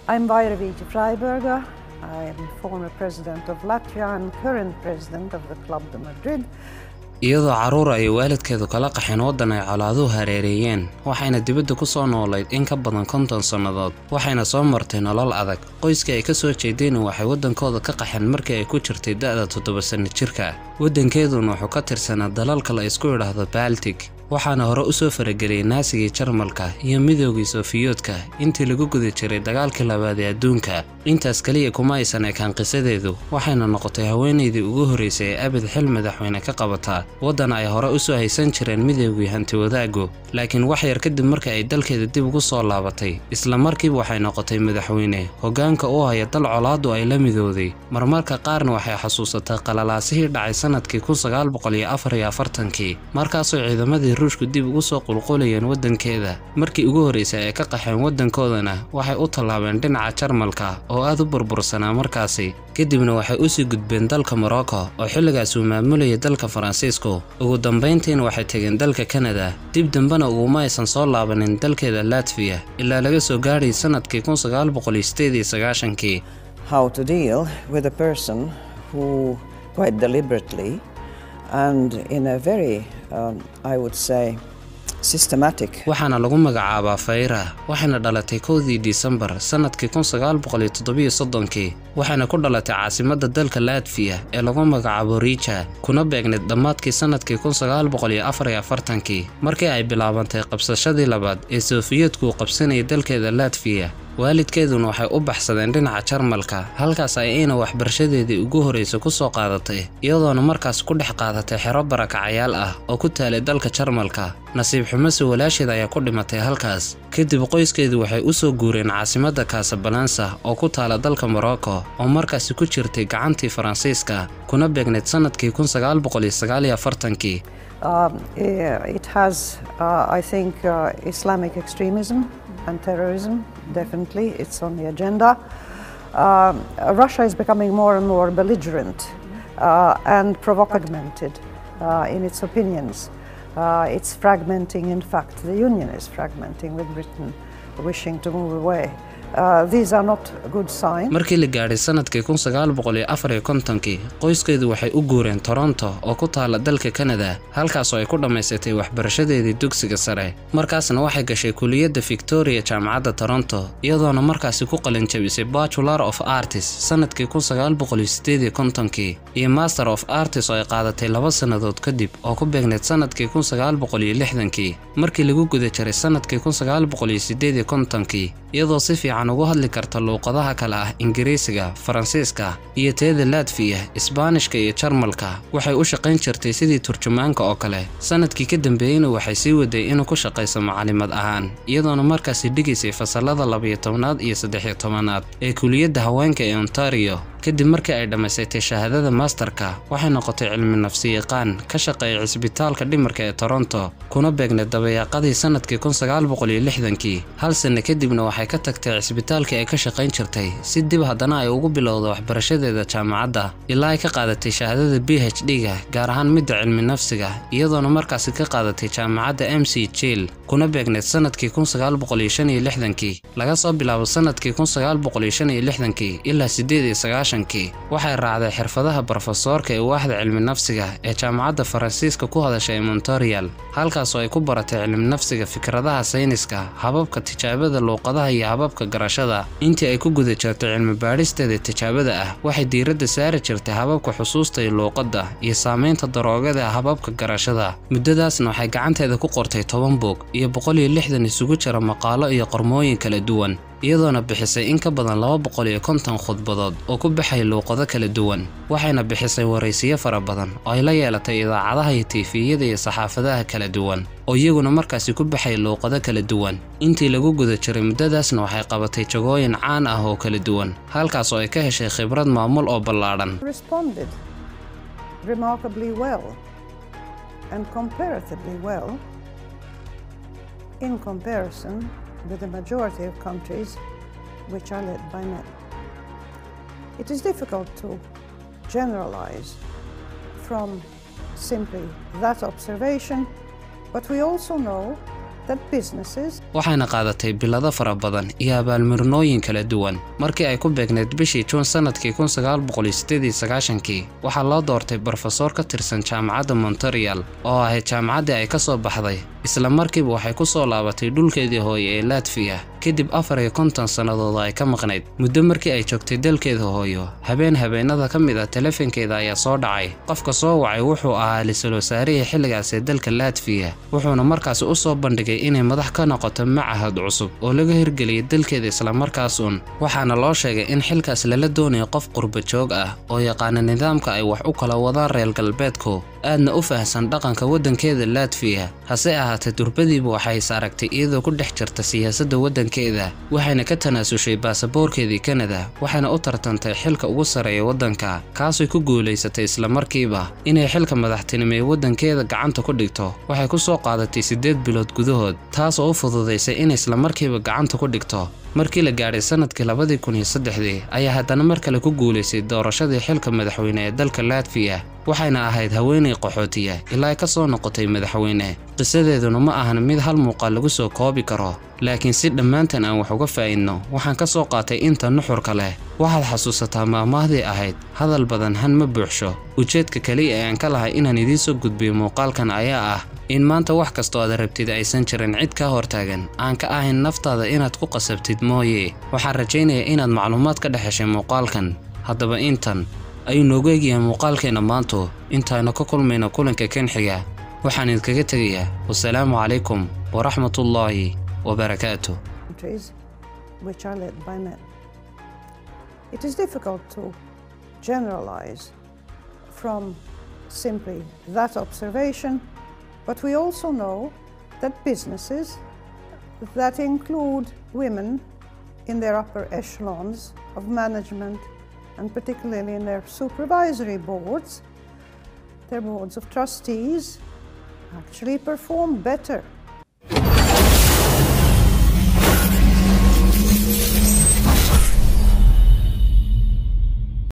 I'm Vaira Vici Freiberger. I'm former president of Latvia and current president of the Club de Madrid. iyadoo carruur ay waalidkeedu kala qaxeen waddan ay colaaduhu hareereeyeen waxayna dibadda ku soo noolayd in ka badan konton sannadood waxayna soo martay nolol adag qoyskii ay ka soo jeedeen waxay waddankooda ka qaxeen markii ay ku jirtay da'da toddoba sanno jirka waddankeeduna wuxuu ka tirsanaa dalalka la isku idhaahdo baltig waxaana hore u soo farageliyey naasigii jarmalka iyo midoogii sofiyoodka intii lagu guda jiray dagaalkii labaad ee adduunka intaas keliya kuma aysan ekaan qisadeedu waxayna noqotay haweenaydii ugu horraysay ee abid xil madaxweyne ka qabataa waddan ay hore u soo haysan jireen midoogii hantiwadaagu laakiin wax yar kadib marka ay dalkeeda dib ugu soo laabatay isla markiiba waxay noqotay madaxweyne hoggaanka u haya dal colaaddu ay la midowday marmarka qaarna waxay xasuusatay qalalaasihii dhacay sannadkii kii markaasoo ciidamadii ruushku dib ugu soo qulqulayeen waddankeeda markii ugu horraysay ay ka qaxeen waddankoodana waxay u tallaabeen dhinaca jarmalka oo aad u burbursanaa markaasi kadibna waxay u sii gudbeen dalka morocco oo xilligaas uu maamulayay dalka faransiisku ugu dambayntiina waxay tegeen dalka kanada dib dambena uguma aysan soo laabanin dalkeeda latviya ilaa laga soo gaadhay sannadkii kii How to deal with a person who, quite deliberately and in a very, um, I would say, systematic waxaana lagu magacaabaa fayra waxayna dhalatay kowdii disembar sannadkii kii waxayna ku dhalatay caasimadda dalka latfiya ee lagu magacaabo riija kuna beegnayd dhammaadkii sannadkii kii markii ay bilaabantay qabsashadii labaad ee sofiyeedku qabsanayay dalkeeda latfiya waalidkeeduna waxay u baxsadeen dhinaca jarmalka halkaas ayayna waxbarashadeedii ugu horraysa ku soo qaadatay iyadoona markaas ku dhex qaadatay xero barakacayaal ah oo ku taalay dalka jarmalka nasiib xumase walaasheed ayaa ku dhimatay halkaas kadib qoyskeedu waxay u soo guureen caasimadda kaasabalansa oo ku taala dalka morocco oo markaasi ku jirtay gacantii faransiiska kuna beegnayd sannadkii kii Um, eh, it has, uh, I think, uh, Islamic extremism and terrorism. Definitely, it's on the agenda. Um, Russia is becoming more and more belligerent uh, and provocative uh, in its opinions. Uh, it's fragmenting, in fact, the Union is fragmenting with Britain wishing to move away. Uh, these are not good signs. markii la gaadhay sannadkii kii qoyskeedu waxay u guureen toronto oo ku taala dalka kanada halkaasoo ay ku dhammaysatay waxbarashadeedii dugsiga sare markaasna waxay gashay kuliyadda victoria jaamacadda toronto iyadoona markaasi ku qalinjabisay bachelor of artis sannadkii kii iyo master of artis oo ay qaadatay laba sannadood kadib oo ku beegnayd sannadkii kii markii lagu guda jiray sannadkii kii iyadoo si fiican ugu hadli karta luuqadaha kale ah ingiriisiga faransiiska iyo teeda latfiya isbaanishka iyo jarmalka waxay u shaqayn jirtay sidii turjumaanka oo kale sannadkii ka dambeeyeyna waxay sii waday inuu ku shaqayso macalimad ahaan iyadoona markaasi dhigaysay fasallada labayo tobnaad iyo saddexiyo tobanaad ee kuliyadda haweenka ee ontario kadib markii ay dhammaysatay shahaadada masterka waxay noqotay cilmi nafsiyaqaan ka shaqeeya cisbitaalka dhimarka ee toronto kuna beegnay dabayaaqadii sannadkii kii hal sanno kadibna waxay ka tagtay cisbitaalkii ay ka shaqayn jirtay si dib haddana ay ugu bilowdo waxbarashadeeda jaamacadda ilaa ay ka qaadatay shahaadada b h d-ga gaar ahaan midda cilmi nafsiga iyadoona markaasi ka qaadatay jaamacadda m c jiil kuna beegnayd sannadkii kii laga soo bilaabo sannadkii kii ilaa kii waxay raacday xirfadaha brofesoorka ee waaxda cilmi nafsiga ee jaamacadda faransiiska ku hadasha ee montorial halkaasoo ay ku baratay cilmi nafsiga fikradaha sayniska hababka tijaabada luuqadaha iyo hababka garashada intii ay ku guda jirtay cilmi baadhisteeda tijaabada ah waxay diiradda saari jirtay hababka xusuusta iyo luuqadda iyo saamaynta daroogada hababka garashada muddadaasna waxay gacanteeda ku qortay toban buug iyo isugu jira maqaalo iyo qormooyin kala duwan iyadoona bixisay in ka badan laba boqol iyo konton khudbadood oo ku baxay luuqado kala duwan waxayna bixisay waraysiyo fara badan oo ay la yeelatay idaacadaha iyo tiifiyada iyo saxaafadaha kala duwan oo iyaguna markaasi ku baxay luuqado kala duwan intii lagu guda jiray muddadaasna waxay qabatay jagooyin caan ah oo kala duwan halkaas oo ay ka heshay khibrad maamul oo ballaadhan responded remarkably well and comparatively well in comparison with the majority of countries which are led by men. It is difficult to generalize from simply that observation, but we also know that businesses waxayna qaadatay bilado fara badan iyo abaalmarinooyin kala duwan markii ay ku beegneyd bishii juun sannadkii kun sagaal boqol iyo siddeed iyo sagaashankii waxaa loo doortay brofesor ka tirsan jaamacadda monterial oo ahayd jaamacaddii ay ka soo baxday isla markiiba waxay ku soo laabatay dhulkeedii hooye ee latfiya kadib afar iyo konton sannadood ay ka maqnayd muddo markii ay joogtay dalkeeda hooyo habeen habeenada ka mid ah telefonkeeda ayaa soo dhacay qofka soo wacay wuxuu ahaa lisul wasaarihii xilligaas ee dalka latfiya wuxuuna markaasi u soo bandhigay inay madax ka noqoto macahad cusub oo laga hirgeliyay dalkeeda islamarkaas uun waxaana loo sheegay in xilkaas lala doonayo qof qurba joog ah oo yaqaana nidaamka ay wax u kala wadaan reer galbeedku aadna u fahamsan dhaqanka waddankeeda latfiya hase ahaatee durbadiiba waxay is aragtay iyadoo ku dhex jirta siyaasadda waddankeeda waxayna ka tanaasushay baasaboorkeedii kanada waxayna u tartantay xilka ugu sarreeya waddanka kaasay ku guulaysatay islamarkiiba inay xilka madaxtinimo ee waddankeeda gacanta ku dhigto waxay ku soo qaadatay siddeed bilood gudahood taas oo u fududaysay inay islamarkiiba gacanta ku dhigto markii la gaadhay sannadkii labadii kun iyo saddexdii ayaa haddana mar kale ku guulaysay doorashadii xilka madaxweyne ee dalka latfiya waxayna ahayd haweenay qaxootiya ilaa ay ka soo noqotay madaxweyne qisadeeduna ma ahan mid hal muuqaal lagu soo koobi karo laakiin si dhammaantan aan wax uga faa'idno waxaan ka soo qaatay inta nuxurka leh waxaad xasuusataa maamaahdii ahayd hadal badan han ma buuxsho ujeedka keliya ee aan ka lahay inaan idiin soo gudbiyo muuqaalkan ayaa ah in maanta wax kastoo aad rabtid aysan jirin cid kaa hortaagan aan ka ahayn naftaada inaad ku qasabtid mooye waxaan rajaynayaa inaad macluumaad ka dhex heshay muuqaalkan haddaba intan ayuu noogu egyahay muuqaalkeenna maantu intaaynu ka kulmayno kulanka kan xiga waxaan idinkaga tegayaa wasalaamu calaykum waraxmatullaahi wabarakaatuh countries which are led by men. It is difficult to generalize from simply that observation, but we also know that businesses that include women in their upper echelons of management and particularly in their supervisory boards, their boards of trustees, actually perform better